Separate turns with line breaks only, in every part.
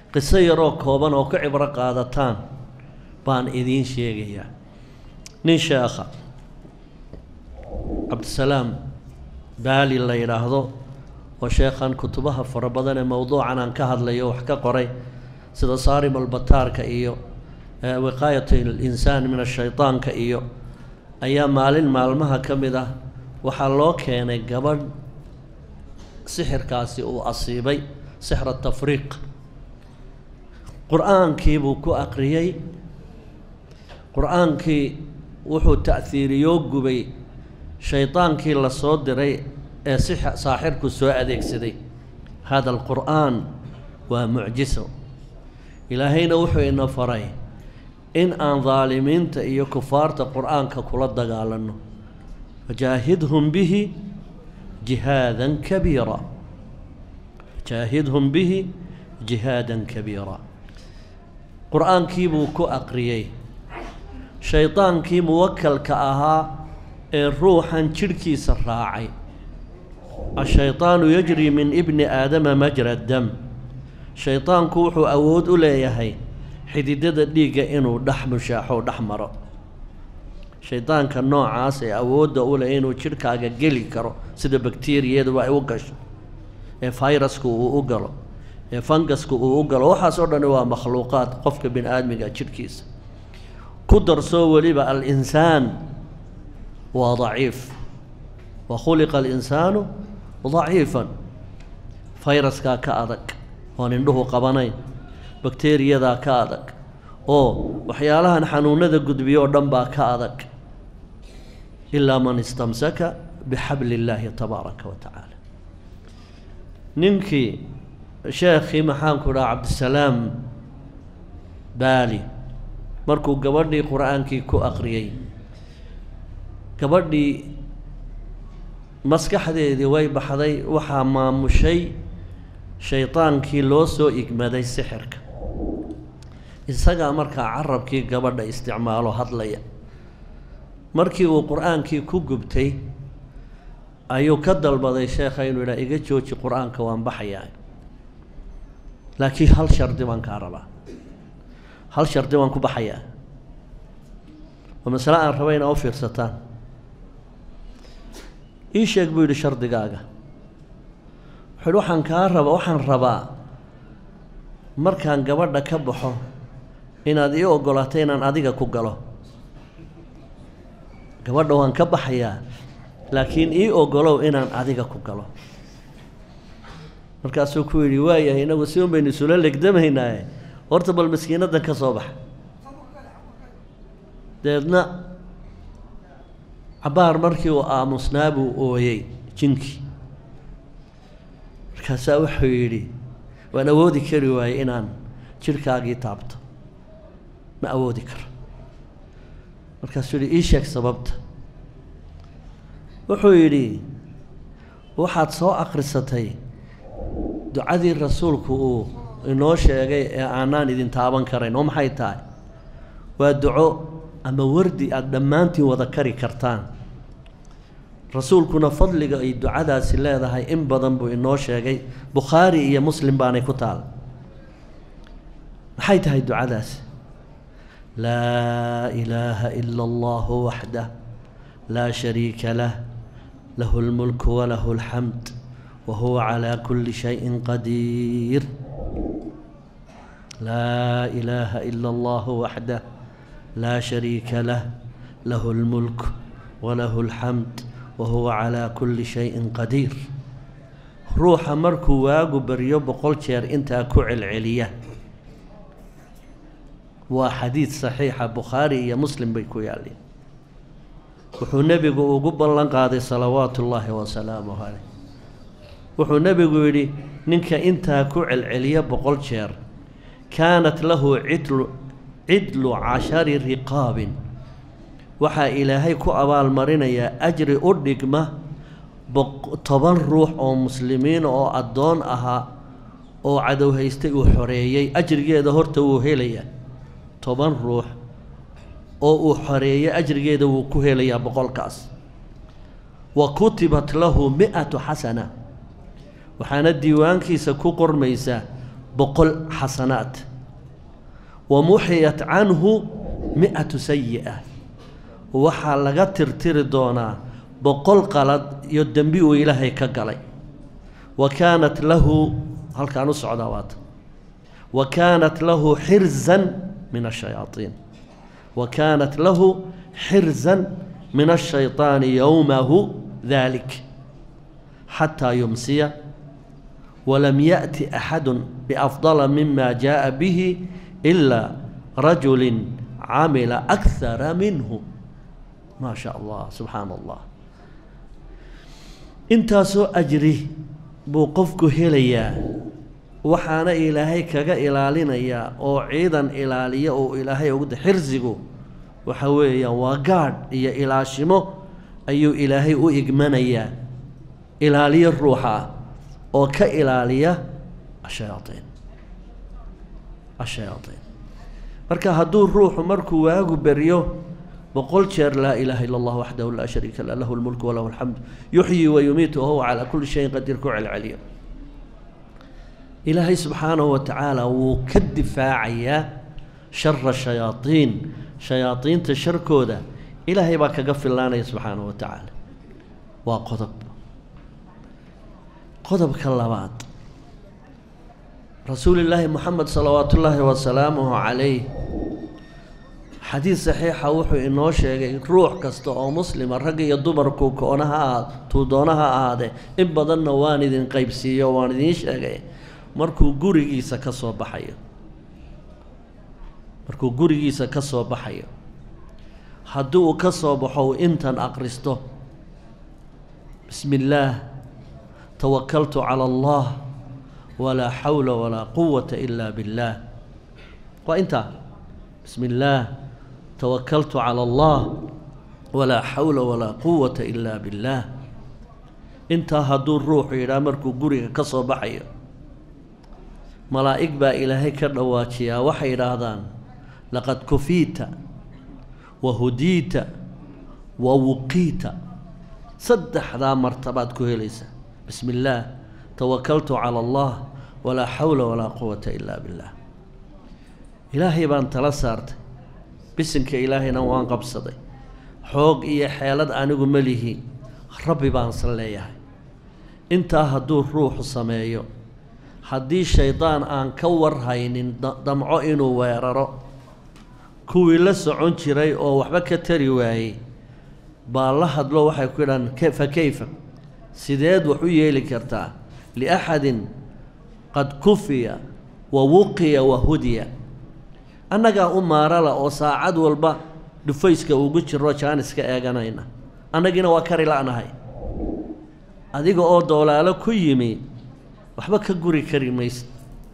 qiso yaroo kooban oo ka cibro qaadataan baan idiin sheegayaa nin sheekha cabdisalaam baali la yidhaahdo oo sheekhan kutubaha fara badan ee mowduucan aan ka hadlayo wax ka qoray sida saarim albataarka iyo wiqaayat alinsaan min ashaydaanka iyo ayaa maalin maalmaha ka mid ah waxaa loo keenay gabadh sixirkaasi uu asiibay sixra tafriiq qur-aankii buu ku aqriyey qur-aankii wuxuu ta'hiiriyoo gubay shaydaankii la soo diray ee si saaxirku soo adeegsaday hada alqur'aan waa mucjiso ilaahayna wuxuu ina faray in aan daalimiinta iyo kufaarta qur-aanka kula dagaalanno fajaahidhum bihi jihaadan kabiira fajaahidhum bihi jihaadan kabiira qur-aankii buu ku aqriyey shaydaankii muwakalka ahaa ee ruuxan jidhkiisa raacay ashaydaanu yajri min ibni aadama majra dam shaydaanku wuxuu awood u leeyahay xididada dhiigga inuu dhex mushaaxo dhex maro shaydaanka noocaas ee awoodda u leh inuu jidhkaaga geli karo sida bakteriyaduba ay u gasho ee fayrasku uu u galo ee fangasku uu u galo waxaas oo dhani waa makhluuqaad qofka bini aadmiga jidhkiisa ku darsoo weliba al-insaan waa daciif wa khuliqa alinsaanu daciifan fayraskaa ka adag oon indhuhu qabanayn bakteriyadaa ka adag oo waxyaalahan xanuunada gudbiyo oo dhan baa ka adag ilaa man istamsaka bixabli illaahi tabaaraka wa tacaala ninkii sheekhii maxaanku dhaha cabdisalaam baali markuu gabadhii qur-aankii ku aqriyey gabadhii maskaxdeedii way baxday waxaa maamushay shaydaankii loo soo igmaday sixirka isagaa markaa carabkii gabadha isticmaalo hadlaya markii uu qur-aankii ku gubtay ayuu ka dalbaday sheekha inuu yidhaha iga jooji qur-aanka waan baxayaa laakiin hal shardi baan kaa rabaa hal shardi baan ku baxayaa waa masale aan raba inaa u fiirsataan ii sheeg buu yidhi shardigaaga wuxuu yidhi waxaan kaa raba waxaan rabaa markaan gabadha ka baxo inaad ii oggolaato inaan adiga ku galo gabadha waan ka baxayaa laakiin ii oggolow inaan adiga ku galo markaasuu ku yidhi waayahay inagu si un baynu isula legdamaynaaye horta bal maskiinaddan ka soo baxa dabeedna cabbaar markii uu aamusnaa buu ooyey jinkii markaasaa wuxuu yidhi waan awoodi kari waayey inaan jidhkaagii taabto ma awoodi karo markaasuu yidhi ii sheeg sababta wuxuu yidhi waxaad soo akhrisatay ducadii rasuulku uu inoo sheegay ee aanaan idin taaban karayn oo maxay tahay waa duco ama wardi aada dhammaantiin wada kari kartaan rasuulkuna fadliga ay ducadaasi leedahay in badan buu inoo sheegay bukhaari iyo muslim baanay ku taal maxay tahay ducadaasi laa ilaaha ila allahu waxdah laa shariika lah lahu اlmulku walahu اlxamd wa huwa calaa kuli shayin qadiir laa ilaaha ila allahu waxdah laa shariika lah lahu اlmulk walahu اlxamd wa huwa calaa kuli shayin qadiir ruuxa markuu waagu baryo boqol jeer intaa ku celceliya waa xadiid saxiixa bukhaari iyo muslim bay ku yaalleen wuxuu nebigu ugu ballan qaaday salawaatu ullaahi wasalaamuh caleyh wuxuu nebigu yidhi ninka intaa ku celceliya boqol jeer kaanat lahu cidlu cidlu cashari riqaabin waxaa ilaahay ku abaalmarinayaa ajri u dhigma toban ruux oo muslimiin oo addoon ahaa oo cadow haystay uu xoreeyey ajrigeeda horta wuu helayaa toban ruux oo uu xoreeyey ajrigeeda wuu ku helayaa boqolkaas wa kutibat lahu mi-atu xasana waxaana diiwaankiisa ku qormaysaa boqol xasanaat wa muxiyat canhu mi-atu sayi'a waxaa laga tirtiri doonaa boqol qalad iyo dembi uu ilaahay ka galay wa kaanat lahu halkaan u socdaa waata wa kaanat lahu xirzan min ashayaaiin wa kaanat lahu xirzan min ashayطaani yowmahu dalik xataa yumsiya walam yaأti axadu biafdala mima jaءa bihi ilaa rajuli camila akara minhu maa sha allah subxaana allah intaasoo ajri buu qofku helayaa waxaana ilaahay kaga ilaalinayaa oo ciidan ilaaliya oo ilaahay ugu xirsigu waxa weeyaan waa gaadh iyo ilaashimo ayuu ilaahay u igmanayaa ilaaliyo ruuxa ah oo ka ilaaliya ashayaaiin ashayaaiin marka hadduu ruuxu markuu waagu beryo boqol jeer laa ilaaha ila allah waxdahu laa shariika lah lahu lmulku walahu alxamdu yuxyi wa yumiitu wahuwa calaa kulli shayin qadiir ku celceliyo ilaahay subxaanahu wa tacaala wuu ka difaacayaa shara shayaaiin shayaadiinta sharkooda ilaahay baa kaga fillaanaya subxaanahu wa tacaala waa qodob qodobka labaad rasuulillaahi moxamed salawaatu ullaahi wasalaamuhu calayh xadiid saxiixa wuxuu inoo sheegay ruux kasta oo muslima rag iyo dumarku koona ha ahaad tuu doona ha ahaadee in badanna waan idin qaybsiiyo waan idiin sheegay markuu gurigiisa ka soo baxayo markuu gurigiisa ka soo baxayo haddii uu ka soo baxo uu intan aqristo bismi illaah tawakaltu cala allah walaa xawla walaa quwata ila biاllaah waa intaa bismi illaah tawakaltu cala allah walaa xawla walaa quwata ila biاllaah intaa hadduu ruuxu yidhaah markuu guriga ka soo baxayo malaa'ig baa ilaahay ka dhawaajiyaa waxay idhaahdaan laqad kufiita wa hudiita wa wuqiita saddexdaa martabaad ku helaysa bismi illaah tawakaltu cala allah walaa xawla walaa quwata ilaa billah ilaahay baan tala saartay bisinka ilaahayna waan qabsaday xoog iyo xeelad anigu ma lihi rabbi baansan leeyahay intaa hadduu ruuxu sameeyo haddii shaydaan aan ka warhaynin damco inuu weeraro kuwii la socon jiray oo waxba ka tari waayey baa la hadlo waxay ku yidhahaan fa kayfa sideed wax u yeeli kartaa liaxadin qad kufiya wa wuqiya wa hudiya annagaa u maarala oo saacad walba dhufayska ugu jiro jaaniska eeganayna annagiina waa kari la'nahay adiga oo doolaalo ku yimi waxba ka guri kari maysa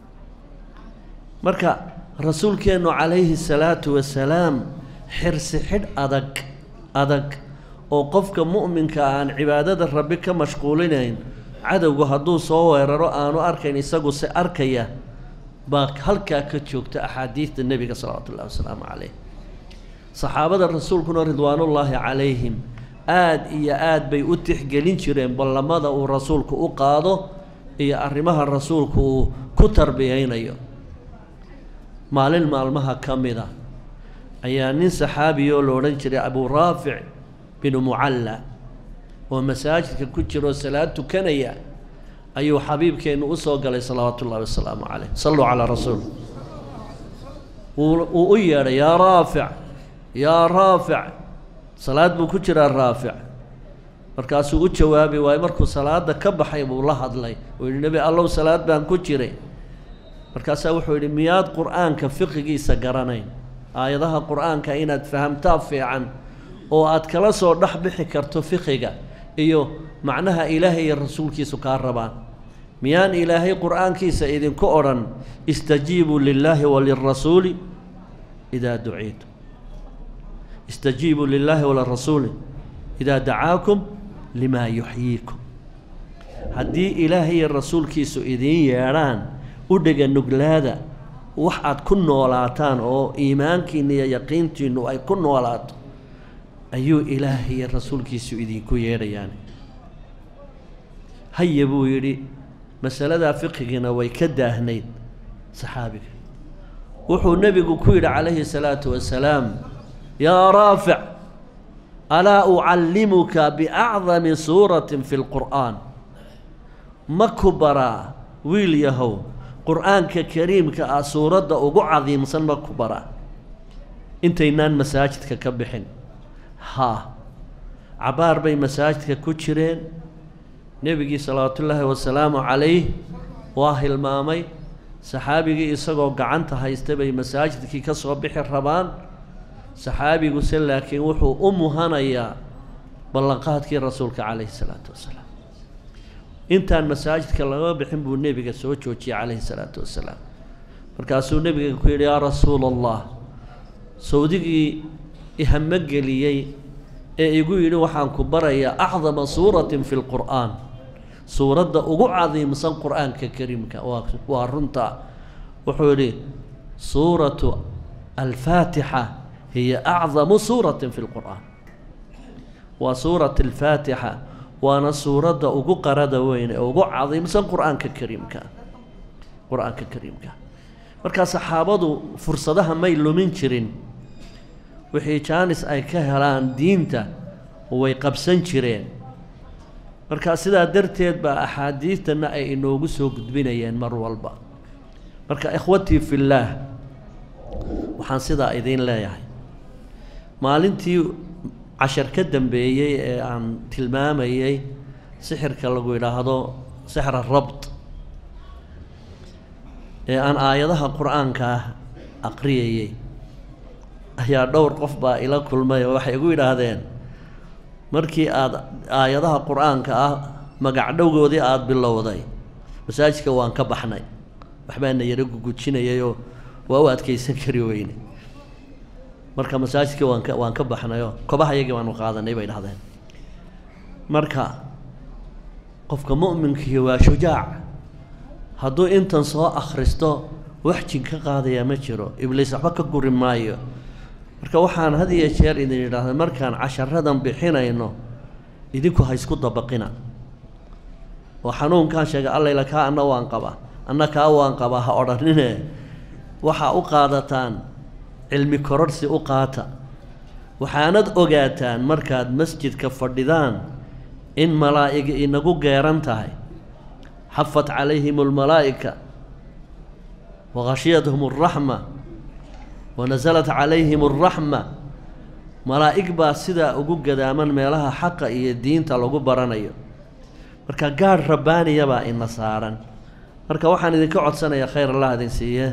marka rasuulkeennu calayhi salaatu wasalaam xirsi xidh adag adag oo qofka mu'minka aan cibaadada rabbi ka mashquulinayn cadowgu hadduu soo weeraro aanu arkayn isagu se arkaya baa halkaa ka joogta axaadiidta nebiga salawaatu ullahi wasalaamu calayh saxaabada rasuulkuna ridwaanullaahi calayhim aada iyo aad bay u tixgelin jireen ballamada uu rasuulku u qaado iyo arrimaha rasuulku uu ku tarbiyeynayo maalin maalmaha ka mid a ayaa nin saxaabiyoo la odhan jiray abuu raafic binu mucalla oo masaajidka ku jiroo salaad tukanaya ayuu xabiibkeennu u soo galay salawaatu ullahi wasalaamu caleyh salluu calaa rasuul wuu u yeedhay yaa raafic yaa raafic salaad buu ku jiraa raafic markaasuu u jawaabi waayo markuu salaada ka baxay buu la hadlay uu yidhi nebi allow salaad baan ku jiray markaasaa wuxuu yidhi miyaad qur-aanka fiqigiisa garanayn aayadaha qur-aanka inaad fahamtaa fiican oo aad kala soo dhex bixi karto fiqiga iyo macnaha ilaahay iyo rasuulkiisu kaa rabaan miyaan ilaahay qur-aankiisa idinku odhan istajiibuu lilaahi walirasuuli idaa duciitu istajiibuu lilaahi walirasuuli idaa dacaakum limaa yuxyiikum haddii ilaahay iyo rasuulkiisu idiin yeedhaan u dhega nuglaada wax aad ku noolaataan oo iimaankiinna iyo yaqiintiinnu ay ku noolaato ayuu ilaahay iyo rasuulkiisu idinku yeedhayaan haya buu yidhi masaladaa fiqigiina way ka daahnayd saxaabiga wuxuu nebigu ku yidhi calayhi salaatu wasalaam yaa raafic alaa ucallimuka biacdami suuratin fi lqur'aan ma ku baraa wiil yahow qur'aanka kariimka ah suuradda ugu cadiimsan ma ku baraa intaynaan masaajidka ka bixin haa cabaar bay masaajidka ku jireen nebigii salawaatullaahi wasalaamu calayh waa hilmaamay saxaabigii isagoo gacanta haysta bay masaajidkii ka soo bixi rabaan saxaabiguse laakiin wuxuu u muhanayaa ballanqaadkii rasuulka calayhi salaatu wasalaam intaan masaajidka laga bixin buu nebiga soo joojiyey calayhi salaatu wasalaam markaasuu nebiga ku yidhi yaa rasuula allah sawdigii ihamo geliyey ee igu yidhi waxaan ku barayaa acdama suuratin fi lqur'aan suuradda ugu cadiimsan qur'aanka kariimka waa waa runta wuxuu yidhi suuratu alfaatixa hiya acdamu suuratin fi lqur'aan waa suurat alfaatixa waana suuradda ugu qarada weyn ee ugu cadiimsan qur'aanka kariimka qur-aanka kariimka markaa saxaabadu fursadaha may lumin jirin wixii jaanis ay ka helaan diinta way qabsan jireen markaa sidaa darteed baa axaadiidtana ay inoogu soo gudbinayeen mar walba marka ikhwatii fillaah waxaan sidaa idiin leeyahay maalintii cashar ka dambeeyey ee aan tilmaamayey sixirka lagu yidhaahdo sixra rabt ee aan aayadaha qur-aanka ah aqriyayey ayaa dhowr qof baa ila kulmay oo waxay igu yidhaahdeen markii aada aayadaha qur-aanka ah magacdhowgoodii aada bilowday masaajidka waan ka baxnay waxbaana yaro gugujinayayoo waa u adkaysan kari weyne marka masaajidkii waan ka waan ka baxnayoo kobaha yagii baanu qaadanay bay dhahdeen marka qofka mu'minkii waa shujaac hadduu intan soo akhristo wax jin ka qaadayaa ma jiro ibliis waxba ka guri maayo marka waxaan had iyo jeer idin idhaahda markaan casharadan bixinayno idinku ha isku dabaqina oo xanuunkaan sheegay allayla kaa anna waan qabaa anna kaa waan qabaa ha odhanine waxaa u qaadataan cilmi kororhsi u qaata waxaanad ogaataan markaad masjidka fadhidaan in malaa'igi inagu geeran tahay xafat calayhim almalaa'ika wakhashiyathum alraxma wanasalat calayhim alraxma malaa'ig baa sidaa ugu gadaaman meelaha xaqa iyo diinta lagu baranayo marka gaadh rabbaaniya baa ina saaran marka waxaan idinka codsanayaa khayr allah idin siiye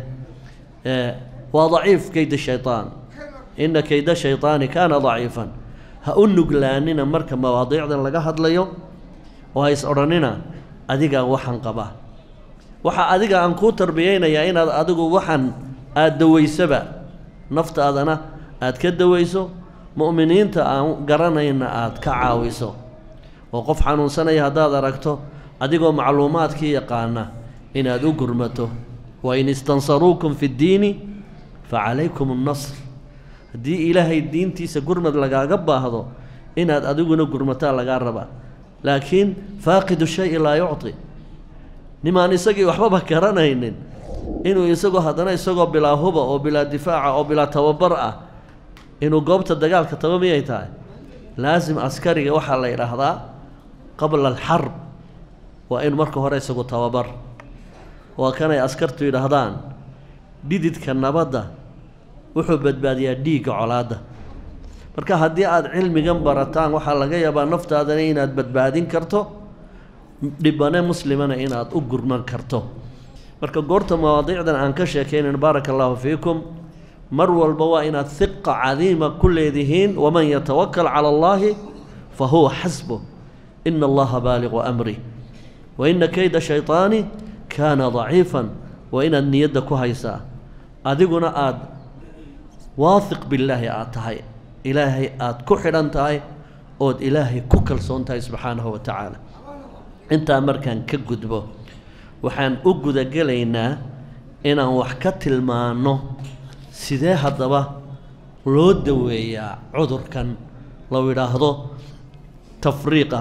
waa daciif keyda shaytaan ina keyda shaytaani kaana daciifan ha u nuglaanina marka mawaadiicdan laga hadlayo oo ha is odhanina adigaa waxaan qabaa waxaa adiga aan kuu tarbiyeynayaa inaad adigu waxaan aada dawaysaba naftaadana aada ka dawayso mu'miniinta aan garanayna aada ka caawiso oo qof xanuunsanaya haddaad aragto adigoo macluumaadkii yaqaana inaad u gurmato wain istansaruukum fi ddiini fa calaykum annasr haddii ilaahay diintiisa gurmad lagaaga baahdo inaad adiguna gurmataa lagaa rabaa laakiin faaqidu shayi laa yucti nimaan isagii waxbaba garanaynin inuu isagoo haddana isagoo bilaa huba oo bilaa difaaca oo bilaa tababar ah inuu goobta dagaalka taba miyay tahay laasim askariga waxaa la yidhaahdaa qabla alxarb waa in marka hore isagu tababar waa kanay askartu yidhaahdaan dhididka nabadda wuxuu badbaadiyaa dhiigga colaadda marka haddii aada cilmigan barataan waxaa laga yaabaa naftaadana inaad badbaadin karto dhibane muslimana inaad u gurman karto marka goorta mawaadiicdan aan ka sheekaynayn baaraka allaahu fiikum mar walba waa inaad hiqa cadiima ku leedihiin waman yatawakal cala allaahi fa huwa xasbuh ina allaha baaliqu amri wa ina kayda shayطaani kaana daciifan waa inaad niyadda ku haysaa adiguna aada waahiq billaahi aada tahay ilaahay aada ku xidhan tahay ood ilaahay ku kalsoon tahay subxaanahu wa tacaala intaa markaan ka gudbo waxaan u gudagelaynaa inaan wax ka tilmaanno sidee haddaba loo daweeyaa cudurkan lou yidhaahdo tafriiqa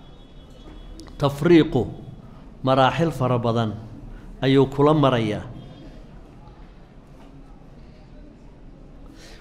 tafriiqu maraaxil fara badan ayuu kula marayaa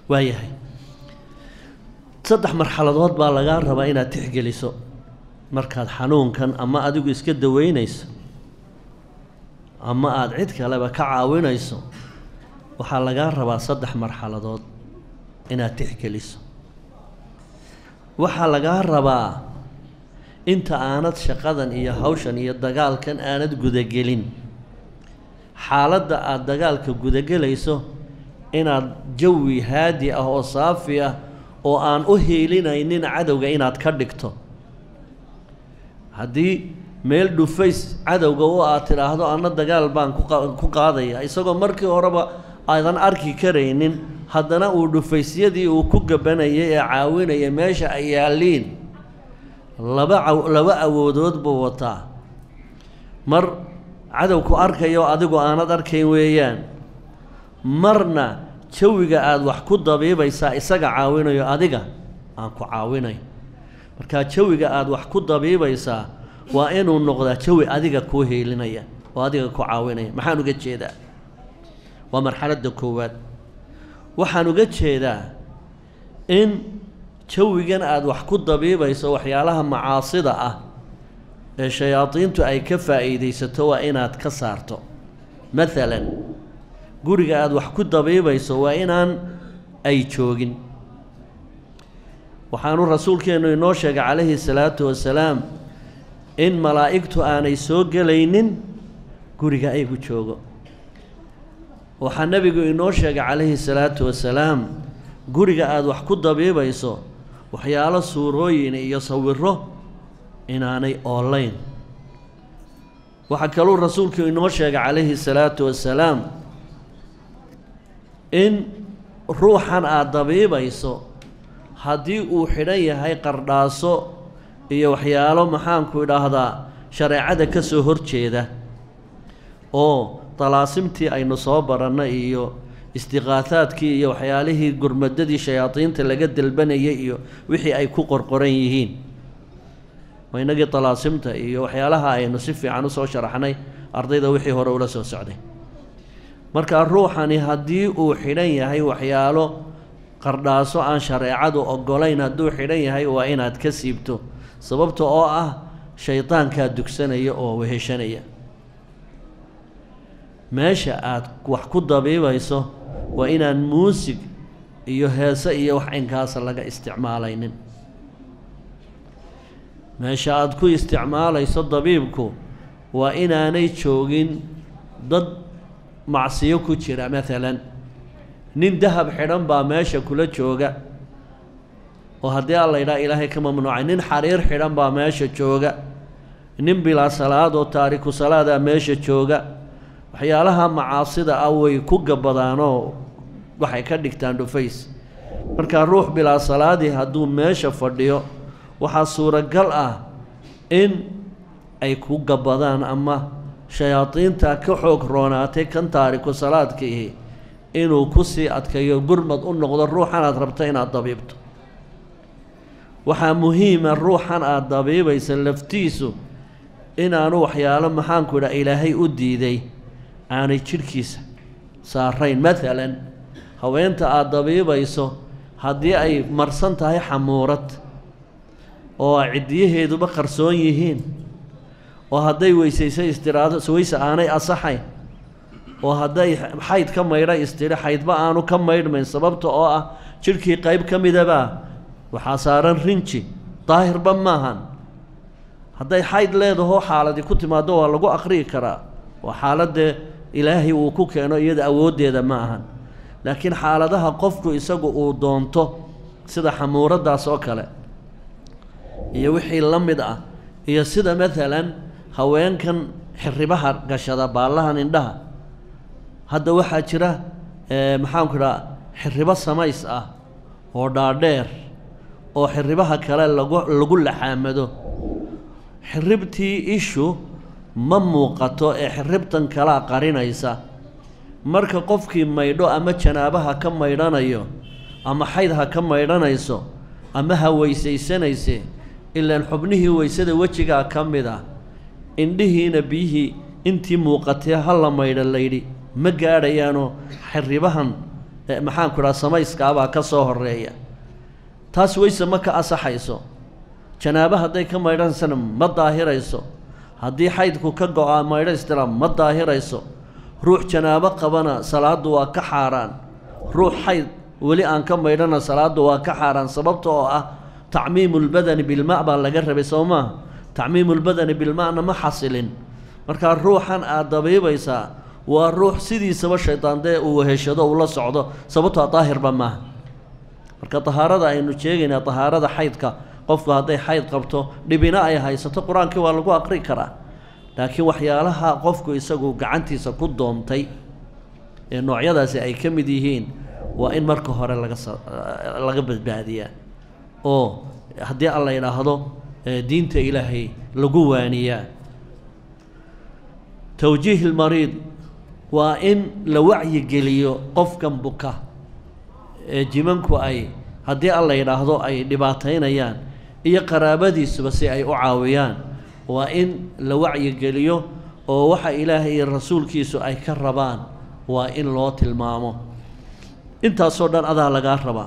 waayahay saddex marxaladood baa lagaa rabaa inaad tixgeliso markaad xanuunkan ama adigu iska daweynayso ama aada cid kaleba ka caawinayso waxaa lagaa rabaa saddex marxaladood inaad tixgeliso waxaa lagaa rabaa inta aanad shaqadan iyo hawshan iyo dagaalkan aanad gudagelin xaaladda aada dagaalka gudagelayso inaad jawi haadi ah oo saafi ah oo aan u hiilinaynin cadowga inaad ka dhigto haddii meel dhufays cadowga u aad tidhaahdo anna dagaal baan ku qaadaya isagoo markii horeba aadan arki karaynin haddana uu dhufaysyadii uu ku gabanayay ee caawinaya meesha ay yaalliin laba laba awoodood buu wataa mar cadowku arkayo adigu aanad arkayn weeyaan marna jawiga aada wax ku dabiibaysaa isaga caawinayo adiga aan ku caawinayn markaa jawiga aada wax ku dabiibaysaa waa inuu noqdaa jawi adiga kuu hiilinaya oo adiga ku caawinaya maxaan uga jeedaa waa marxaladda koowaad waxaan uga jeedaa in jawigan aada wax ku dabiibayso waxyaalaha macaasida ah ee shayaadiintu ay ka faa'iidaysato waa inaad ka saarto maalan guriga aada wax ku dabiibayso waa inaan ay joogin waxaanu rasuulkeennu inoo sheegay calayhi salaatu wasalaam in malaa'igtu aanay soo gelaynin guriga aygu joogo waxaa nebigu inoo sheegay calayhi salaatu wasalaam guriga aada wax ku dabiibayso waxyaalo suurooyin iyo sawiro inaanay oolayn waxaa kaluu rasuulku inoo sheegay calayhi salaatu wasalaam in ruuxan aada dabiibayso haddii uu xidhan yahay qardhaaso iyo waxyaalo maxaanku idhaahdaa shareecada ka soo horjeeda oo dalaasimtii aynu soo barannay iyo istiqaahaadkii iyo waxyaalihii gurmadadii shayaadiinta laga dalbanayay iyo wixii ay ku qorqoran yihiin waa inagii dalaasimta iyo waxyaalaha aynu si fiican usoo sharaxnay ardayda wixii hore ula soo socday markaa ruuxani haddii uu xidhan yahay waxyaalo qardhaaso aan shareecadu oggolayn hadduu xidhan yahay waa inaad ka siibto sababta oo ah shaydaankaa dugsanaya oo weheshanaya meesha aad wax ku dabiibayso waa inaan muusig iyo heese iyo wax cinkaasa laga isticmaalaynin meesha aada ku isticmaalayso dabiibku waa inaanay joogin dad macsiyo ku jira maalan nin dahab xidhan baa meesha kula jooga oo haddii alla yidhaha ilaahay ka mamnuucay nin xariir xidhan baa meesha jooga nin bilaa salaad oo taariku salaadaa meesha jooga waxyaalaha macaasida ah way ku gabadaanoo waxay ka dhigtaan dhufays markaa ruux bilaa salaadii hadduu meesha fadhiyo waxaa suuragal ah in ay ku gabadaan ama shayaadiinta ka xoog roonaatay kan taariku salaadka ihi inuu ku sii adkayo gurmad u noqdo ruuxan aad rabto inaad dabiibto waxaa muhiima ruuxan aada dabiibaysa laftiisu inaanu waxyaalo maxaanku idhaha ilaahay u diiday aanay jidhkiisa saarayn maalan haweenta aada dabiibayso haddii ay marsan tahay xamuurad oo ciddiyaheeduba qarsoon yihiin oo hadday weysaysa istiraado weyse aanay asaxayn oo hadday xayd ka maydha istidhi xaydba aanu ka maydhmayn sababta oo ah jidhkii qayb ka midabaa waxaa saaran rinji daahirba maahan hadday xayd leedahoo xaaladi ku timaado waa lagu aqri'i karaa waa xaaladee ilaahay uu ku keeno iyada awooddeeda ma ahan laakiin xaaladaha qofku isagu uu doonto sida xamuuraddaas oo kale iyo wixii la mid ah iyo sida maalan haweenkan xiribaha gashada baallahan indhaha hadda waxaa jira maxaanku idhaha xiribo samays ah oo dhaadheer oo xiribaha kale lagu lagu laxaamado xiribtii ishu ma muuqato ee xiribtan kalaa qarinaysa marka qofkii maydho ama janaabaha ka maydhanayo ama xayd ha ka maydhanayso ama ha weysaysanayse ilaan xubnihii weysada wejigaa ka mid ah indhihiina biyihii intii muuqatee ha la maydha layidhi ma gaadhayaanoo xiribahan maxaanku idhaha samayskaabaa ka soo horeeya taas weyse ma ka asaxayso janaabo hadday ka maydhansana ma daahirayso haddii xaydku ka go-aa maydhaystira ma daahirayso ruux janaabo qabana salaaddu waa ka xaaraan ruux xayd weli aan ka maydhana salaaddu waa ka xaaraan sababta oo ah tacmiimu lbadani bilma baa laga rabay soo maaha tacmiimu lbadani bilma'na ma xasilin markaa ruuxan aad dabiibaysaa waa ruux sidiisaba shaydaandee uu weheshado uu la socdo sababtoo daahirba maaha marka dahaarada aynu sheegaynaa dahaarada xaydka qofku hadday xayd qabto dhibina ay haysato qur-aankii waa lagu aqri karaa laakiin waxyaalaha qofku isagu gacantiisa ku doontay ee noocyadaasi ay ka mid yihiin waa in marka hore laga laga badbaadiyaa oo haddii alla yidhaahdo diinta ilaahay lagu waaniyaa towjiih lmariid waa in la wacyigeliyo qofkan buka ee jimanku ay haddii alla yidhaahdo ay dhibaataynayaan iyo qaraabadiisuba si ay u caawiyaan waa in la wacyigeliyo oo waxa ilaahay iyo rasuulkiisu ay ka rabaan waa in loo tilmaamo intaasoo dhan adaa lagaa rabaa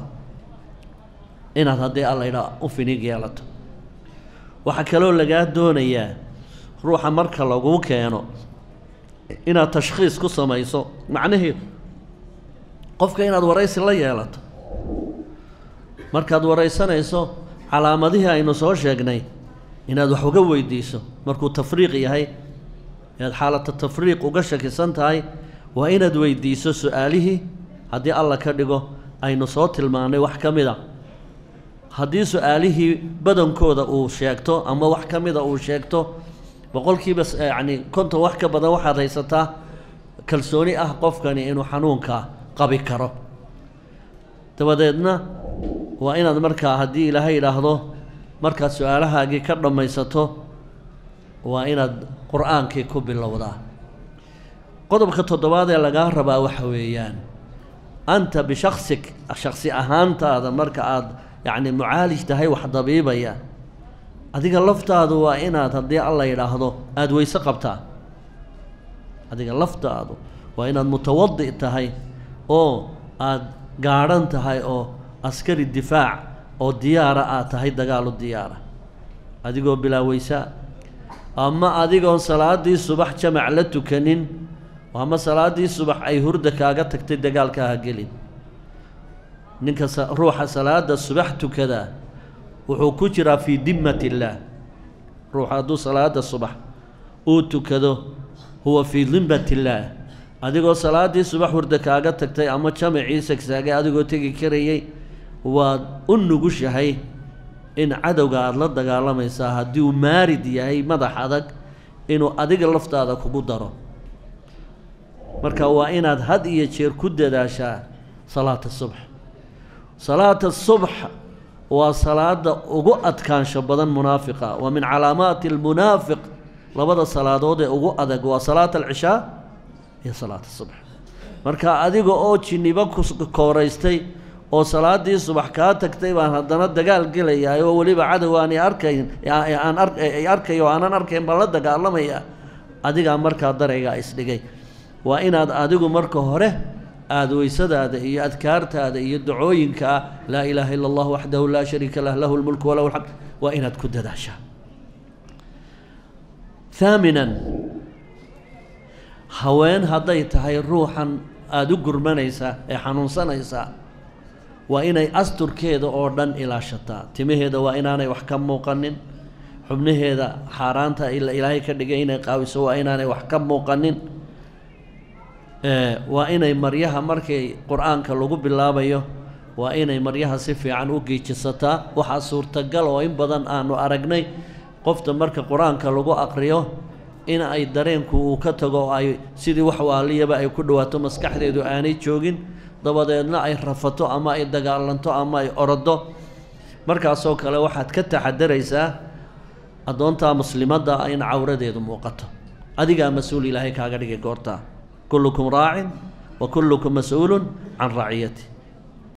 inaad haddii alla yidhaah u finig yeelato waxaa kaloo lagaa doonayaa ruuxa marka laguu keeno inaad tashkhiis ku samayso macnaheedu qofka inaad waraysi la yeelato markaad waraysanayso calaamadihii aynu soo sheegnay inaad wax uga weydiiso markuu tafriiq yahay inaad xaalata tafriiq uga shakisan tahay waa inaad weydiiso su-aalihii haddii alla ka dhigo aynu soo tilmaannay wax ka mid a haddii su-aalihii badankooda uu sheegto ama wax ka mida uu sheegto boqolkiiba yacni konton wax ka badan waxaad haysataa kalsooni ah qofkani inuu xanuunka qabi karo dabadeedna waa inaad markaa haddii ilaahay yidhaahdo markaad su-aalahaagii ka dhammaysato waa inaad qur-aankii ku bilowdaa qodobka toddobaad ee lagaa rabaa waxa weeyaan anta bishaksik shaksi ahaantaada marka aad yacni mucaalij tahay wax dabiibaya adiga laftaadu waa inaad haddii alla yidhaahdo aada weyse qabtaa adiga laftaadu waa inaad mutawadi tahay oo aada gaadhan tahay oo askari difaac oo diyaara aad tahay dagaalu diyaara adigoo bilaa weysaa ama adigoon salaaddii subax jamac la tukanin ama salaaddii subax ay hurda kaaga tagtay dagaalkaaha gelin ninka ruuxa salaada subax tukadaa wuxuu ku jiraa fii dimmat illaah ruuxa hadduu salaada subax uu tukado huwa fii dimmat illaah adigoo salaaddii subax hurda kaaga tagtay ama jamacii sagsaagay adigoo tegi karayay waad u nugushahay in cadowga aada la dagaalamaysaa haddii uu maarid yahay madax adag inuu adiga laftaada kugu daro marka waa inaad had iyo jeer ku dadaashaa salaata subx salaata subx waa salaada ugu adkaansho badan munaafiqa waa min calaamaati almunaafiq labada salaadood ee ugu adag waa salaata alcishaa iyo salaata subx marka adiga oo jinibo ku kooraystay oo salaaddii subax kaa tagtay baan haddana dagaal gelayaa oo weliba cadow aanay arkayn aan ay arkayo aanan arkayn baan la dagaalamaya adigaa markaa daraygaa isdhigay waa inaad adigu marka hore aada weysadaada iyo adkaartaada iyo dacooyinkaa laa ilaaha ila allah waxdahu laa shariika lah lahu lmulku walahu alxamd waa inaad ku dadaashaa haaminan haween hadday tahay ruuxan aada u gurmanaysaa ee xanuunsanaysaa waa inay asturkeeda oo dhan ilaashataa timaheeda waa inaanay wax ka muuqanin xubnaheeda xaaraanta ilaahay ka dhigay inay qaawiso waa inaanay wax ka muuqanin waa inay maryaha markay qur-aanka lagu bilaabayo waa inay maryaha si fiican u giijisataa waxaa suurtagal oo in badan aanu aragnay qofta marka qur-aanka lagu aqriyo in ay dareenku uu ka tago oo ay sidii wax waaliyaba ay ku dhawaato maskaxdeedu aanay joogin dabadeedna ay rafato ama ay dagaalanto ama ay orodo markaasoo kale waxaad ka taxadaraysaa addoontaa muslimadda in cawradeedu muuqato adigaa mas-uul ilaahay kaaga dhigay goortaa kullukum raacin wa kullukum mas-uulun can raciyati